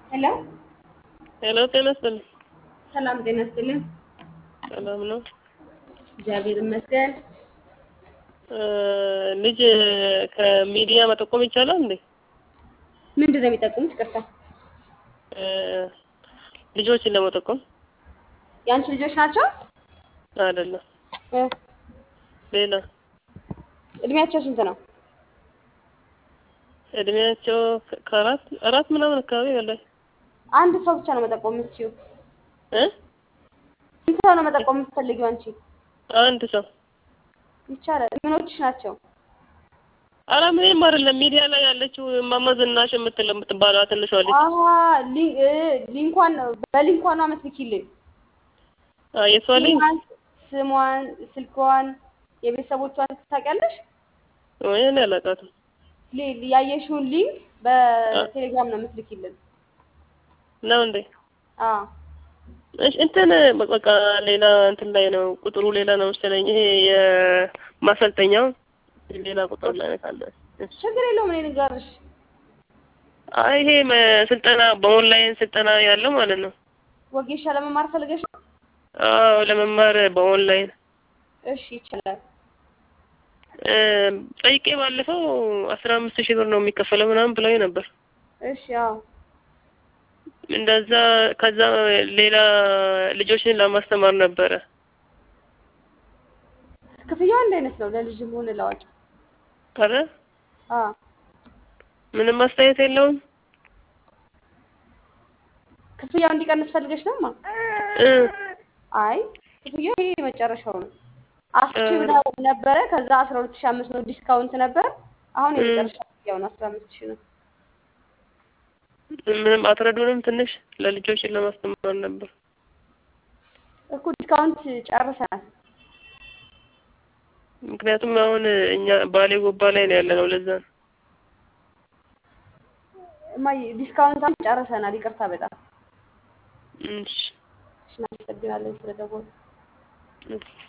ሄሎ ሄሎ ጤና ይስጥልኝ። ሰላም ጤና ይስጥልኝ። ሰላም ነው። እግዚአብሔር ይመስገን። እ ልጅ ከሚዲያ መጠቆም ይቻላል እንዴ? ምንድን ነው የሚጠቁሙት? ይቅርታ እ ልጆችን ለመጠቆም የአንቺ ልጆች ናቸው? አይደለም፣ እ ሌላ እድሜያቸው ስንት ነው? እድሜያቸው ከ- ከአራት አራት ምናምን አካባቢ በላይ አንድ ሰው ብቻ ነው መጠቆም የምትችይው? እ ስንት ሰው ነው መጠቆም የምትፈልጊው አንቺ? አንድ ሰው ይቻላል። ምኖችሽ ናቸው? አረ ምንም አይደለም። ሚዲያ ላይ ያለችው እማማ ዝናሽ የምትል የምትባለው ትንሿ ልጅ አሀ ሊ- እ ሊንኳን በሊንኳን አመስልኪልኝ። አ የሷ ልጅ ስሟን፣ ስሟን፣ ስልኳን፣ የቤተሰቦቿን ታውቂያለሽ? ወይ እኔ አላውቃትም። ሊ- ያየሽውን ሊንክ በቴሌግራም ነው የምትልኪልን። ነው እንዴ? አዎ እሺ እንትን በቃ ሌላ እንትን ላይ ነው ቁጥሩ ሌላ ነው መሰለኝ። ይሄ የማሰልጠኛው ሌላ ቁጥር ላይ ካለ እሺ። ችግር የለውም። እኔ ንገርሽ። አይ ይሄ መ- ስልጠና በኦንላይን ስልጠና ያለው ማለት ነው። ወጌሻ ለመማር ፈልገሽ ነው? አዎ ለመማር በኦንላይን እሺ ይቻላል። እ ጠይቄ ባለፈው አስራ አምስት ሺህ ብር ነው የሚከፈለው ምናምን ብለው ነበር። እሺ አዎ እንደዛ ከዛ ሌላ ልጆችን ለማስተማር ነበረ። ክፍያው አንድ አይነት ነው ለልጅም ሆነ ለአዋቂ። አረ አዎ ምንም አስተያየት የለውም። ክፍያው እንዲቀንስ ፈልገሽ ነው ማ? እ አይ ክፍያው ይሄ የመጨረሻው ነው። አስር ሺህ ብር ነበረ። ከዛ አስራ ሁለት ሺህ አምስት መቶ ዲስካውንት ነበር። አሁን የመጨረሻ ክፍያው ነው አስራ አምስት ሺህ ነው። ምንም አትረዱንም? ትንሽ ለልጆችን ለማስተማር ነበር። እኮ ዲስካውንት ጨርሰናል። ምክንያቱም አሁን እኛ ባሌ ጎባ ላይ ነው ያለ ነው። ለዛ ነው። እማዬ ዲስካውንት አሁን ጨርሰናል። ይቅርታ በጣም እሺ እናመሰግናለን ስለደወሉ። እሺ